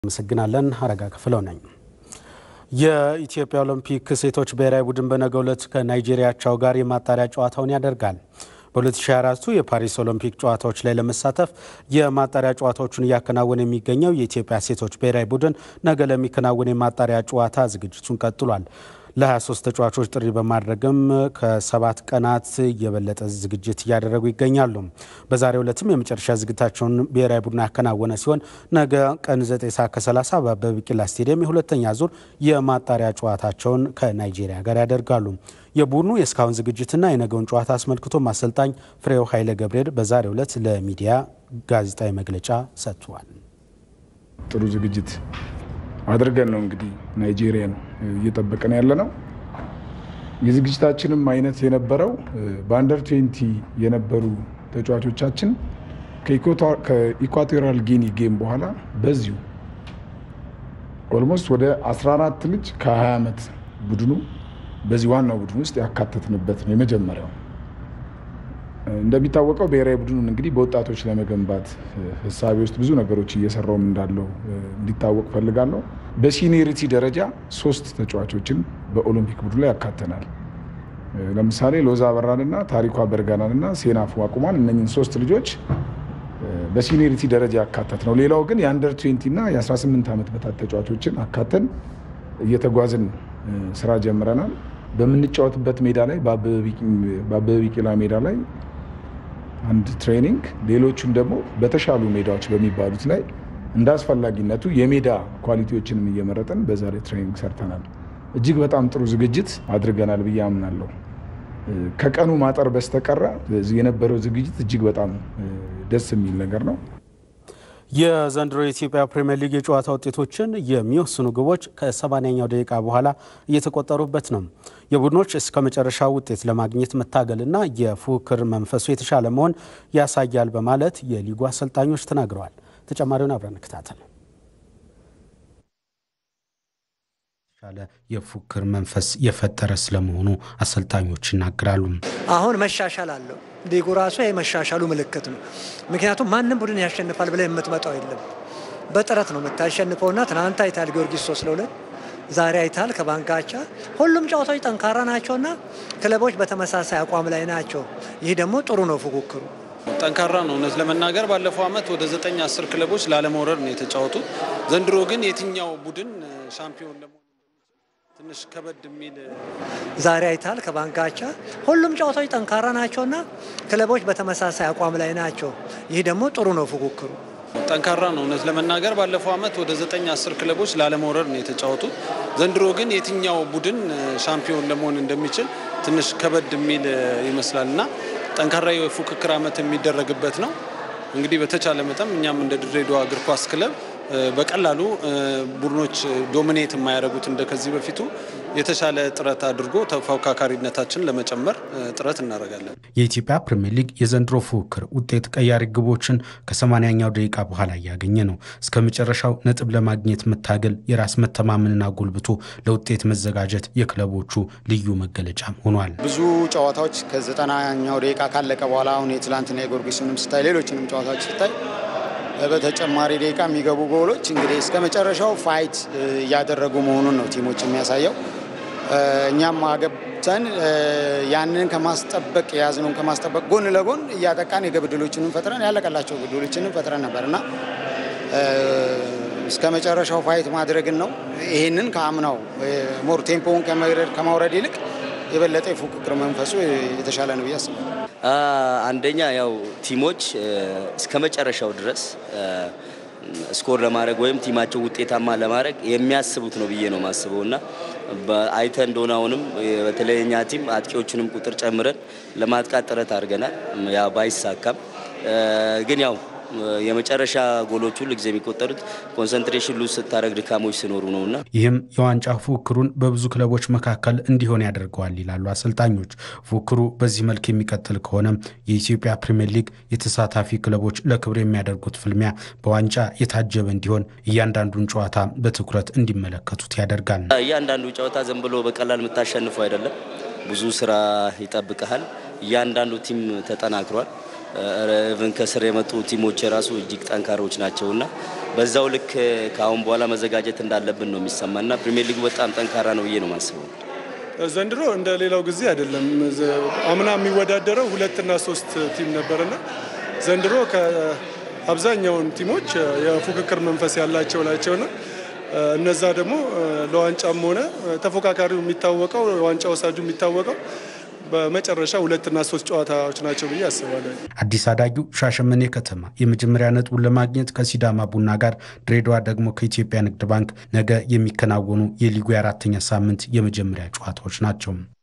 አመሰግናለን። አረጋ ክፍለው ነኝ። የኢትዮጵያ ኦሎምፒክ ሴቶች ብሔራዊ ቡድን በነገው ዕለት ከናይጄሪያ አቻው ጋር የማጣሪያ ጨዋታውን ያደርጋል። በ2024 የፓሪስ ኦሎምፒክ ጨዋታዎች ላይ ለመሳተፍ የማጣሪያ ጨዋታዎቹን እያከናወነ የሚገኘው የኢትዮጵያ ሴቶች ብሔራዊ ቡድን ነገ ለሚከናወን የማጣሪያ ጨዋታ ዝግጅቱን ቀጥሏል። ለ23 ተጫዋቾች ጥሪ በማድረግም ከሰባት ቀናት የበለጠ ዝግጅት እያደረጉ ይገኛሉ። በዛሬው ዕለትም የመጨረሻ ዝግጅታቸውን ብሔራዊ ቡድን ያከናወነ ሲሆን ነገ ቀን 9 ሰዓት ከ30 በአበበ ቢቂላ ስቴዲየም የሁለተኛ ዙር የማጣሪያ ጨዋታቸውን ከናይጄሪያ ጋር ያደርጋሉ። የቡድኑ የእስካሁን ዝግጅትና የነገውን ጨዋታ አስመልክቶም አሰልጣኝ ፍሬው ኃይለ ገብርኤል በዛሬው ዕለት ለሚዲያ ጋዜጣዊ መግለጫ ሰጥቷል። ጥሩ ዝግጅት አድርገን ነው እንግዲህ ናይጄሪያን እየጠበቀን ያለ ነው። የዝግጅታችንም አይነት የነበረው በአንደር ትዌንቲ የነበሩ ተጫዋቾቻችን ከኢኳቶሪያል ጊኒ ጌም በኋላ በዚሁ ኦልሞስት ወደ 14 ልጅ ከ20 ዓመት ቡድኑ በዚህ ዋናው ቡድን ውስጥ ያካተትንበት ነው የመጀመሪያው። እንደሚታወቀው ብሔራዊ ቡድኑን እንግዲህ በወጣቶች ለመገንባት ህሳቤ ውስጥ ብዙ ነገሮች እየሰራውም እንዳለው እንዲታወቅ ፈልጋለሁ። በሲኒየሪቲ ደረጃ ሶስት ተጫዋቾችን በኦሎምፒክ ቡድኑ ላይ ያካተናል። ለምሳሌ ሎዛ አበራንና ታሪኳ በርጋናንና ሴናፉ አቁማን እነኝን ሶስት ልጆች በሲኒየሪቲ ደረጃ ያካተት ነው። ሌላው ግን የአንደር ትዌንቲ እና የ18 ዓመት በታች ተጫዋቾችን እየተጓዝን ስራ ጀምረናል። በምንጫወትበት ሜዳ ላይ በአበበ ቢቂላ ሜዳ ላይ አንድ ትሬኒንግ፣ ሌሎቹን ደግሞ በተሻሉ ሜዳዎች በሚባሉት ላይ እንደ አስፈላጊነቱ የሜዳ ኳሊቲዎችንም እየመረጠን በዛ ላይ ትሬኒንግ ሰርተናል። እጅግ በጣም ጥሩ ዝግጅት አድርገናል ብዬ አምናለሁ። ከቀኑ ማጠር በስተቀረ የነበረው ዝግጅት እጅግ በጣም ደስ የሚል ነገር ነው። የዘንድሮ የኢትዮጵያ ፕሪምየር ሊግ የጨዋታ ውጤቶችን የሚወስኑ ግቦች ከሰማንያኛው ደቂቃ በኋላ እየተቆጠሩበት ነው። የቡድኖች እስከ መጨረሻው ውጤት ለማግኘት መታገልና የፉክክር መንፈሱ የተሻለ መሆን ያሳያል በማለት የሊጉ አሰልጣኞች ተናግረዋል። ተጨማሪውን አብረን እንከታተል። የተሻለ የፉክክር መንፈስ የፈጠረ ስለመሆኑ አሰልጣኞች ይናገራሉ። አሁን መሻሻል አለው። ሊጉ ራሱ የመሻሻሉ ምልክት ነው። ምክንያቱም ማንም ቡድን ያሸንፋል ብለህ የምትመጣው የለም። በጥረት ነው የምታሸንፈውና ትናንት አይታል ጊዮርጊስ ሶስት ለሁለት ዛሬ አይታል ከባንካቻ ሁሉም ጨዋታዎች ጠንካራ ናቸውና ክለቦች በተመሳሳይ አቋም ላይ ናቸው። ይህ ደግሞ ጥሩ ነው። ፉክክሩ ጠንካራ ነው። እውነት ለመናገር ባለፈው ዓመት ወደ ዘጠኝ አስር ክለቦች ላለመውረድ ነው የተጫወቱት። ዘንድሮ ግን የትኛው ቡድን ሻምፒዮን ለመሆን ትንሽ ከበድ የሚል ዛሬ አይታል ከባንካቻ ሁሉም ጨዋታዎች ጠንካራ ናቸውና ክለቦች በተመሳሳይ አቋም ላይ ናቸው። ይህ ደግሞ ጥሩ ነው። ፉክክሩ ጠንካራ ነው። እውነት ለመናገር ባለፈው ዓመት ወደ ዘጠኝ አስር ክለቦች ላለመውረድ ነው የተጫወቱት። ዘንድሮ ግን የትኛው ቡድን ሻምፒዮን ለመሆን እንደሚችል ትንሽ ከበድ የሚል ይመስላል እና ጠንካራ የፉክክር ዓመት የሚደረግበት ነው። እንግዲህ በተቻለ መጠን እኛም እንደ ድሬዳዋ እግር ኳስ ክለብ በቀላሉ ቡድኖች ዶሚኔት የማያደርጉት እንደ ከዚህ በፊቱ የተሻለ ጥረት አድርጎ ተፎካካሪነታችን ለመጨመር ጥረት እናደርጋለን። የኢትዮጵያ ፕሪምየር ሊግ የዘንድሮ ፉክክር ውጤት ቀያሪ ግቦችን ከሰማንያኛው ደቂቃ በኋላ እያገኘ ነው። እስከ መጨረሻው ነጥብ ለማግኘት መታገል፣ የራስ መተማመንና ጎልብቶ ለውጤት መዘጋጀት የክለቦቹ ልዩ መገለጫም ሆኗል። ብዙ ጨዋታዎች ከዘጠናኛው ደቂቃ ካለቀ በኋላ አሁን የትላንትና የጊዮርጊስንም ስታይ ሌሎችንም ጨዋታዎች ስታይ በተጨማሪ ደቂቃ የሚገቡ ጎሎች እንግዲህ እስከ መጨረሻው ፋይት እያደረጉ መሆኑን ነው ቲሞች የሚያሳየው። እኛም አገብተን ያንን ከማስጠበቅ የያዝነውን ከማስጠበቅ ጎን ለጎን እያጠቃን የግብ ዕድሎችንም ፈጥረን ያለቀላቸው ዕድሎችንም ፈጥረን ነበር እና እስከ መጨረሻው ፋይት ማድረግን ነው። ይህንን ከአምናው ሞር ቴምፖውን ከማውረድ ይልቅ የበለጠ የፉክክር መንፈሱ የተሻለ ነው ብዬ አስባለሁ። አንደኛ ያው ቲሞች እስከ መጨረሻው ድረስ ስኮር ለማድረግ ወይም ቲማቸው ውጤታማ ለማድረግ የሚያስቡት ነው ብዬ ነው የማስበው እና አይተ እንደሆነ አሁንም በተለይ እኛ ቲም አጥቂዎቹንም ቁጥር ጨምረን ለማጥቃት ጥረት አድርገናል። ያ ባይሳካም ግን ያው የመጨረሻ ጎሎቹ ሁሉ ጊዜ የሚቆጠሩት ኮንሰንትሬሽን ሉዝ ስታደረግ ድካሞች ሲኖሩ ነው እና ይህም የዋንጫ ፉክክሩን በብዙ ክለቦች መካከል እንዲሆን ያደርገዋል ይላሉ አሰልጣኞች። ፉክክሩ በዚህ መልክ የሚቀጥል ከሆነም የኢትዮጵያ ፕሪምየር ሊግ የተሳታፊ ክለቦች ለክብር የሚያደርጉት ፍልሚያ በዋንጫ የታጀበ እንዲሆን እያንዳንዱን ጨዋታ በትኩረት እንዲመለከቱት ያደርጋል። እያንዳንዱ ጨዋታ ዝም ብሎ በቀላል የምታሸንፈው አይደለም። ብዙ ስራ ይጠብቀሃል። እያንዳንዱ ቲም ተጠናክሯል። ኢቭን ከስር የመጡ ቲሞች የራሱ እጅግ ጠንካሮች ናቸውና በዛው ልክ ከአሁን በኋላ መዘጋጀት እንዳለብን ነው የሚሰማና ፕሪሚየር ሊጉ በጣም ጠንካራ ነው ብዬ ነው የማስበው። ዘንድሮ እንደ ሌላው ጊዜ አይደለም። አምና የሚወዳደረው ሁለትና ሶስት ቲም ነበርና ዘንድሮ ከአብዛኛውን ቲሞች የፉክክር መንፈስ ያላቸው ናቸውና እነዛ ደግሞ ለዋንጫም ሆነ ተፎካካሪው የሚታወቀው ዋንጫ ወሳጁ የሚታወቀው በመጨረሻ ሁለትና ሶስት ጨዋታዎች ናቸው ብዬ አስባለሁ። አዲስ አዳጊው ሻሸመኔ ከተማ የመጀመሪያ ነጥቡን ለማግኘት ከሲዳማ ቡና ጋር፣ ድሬዳዋ ደግሞ ከኢትዮጵያ ንግድ ባንክ ነገ የሚከናወኑ የሊጉ የአራተኛ ሳምንት የመጀመሪያ ጨዋታዎች ናቸው።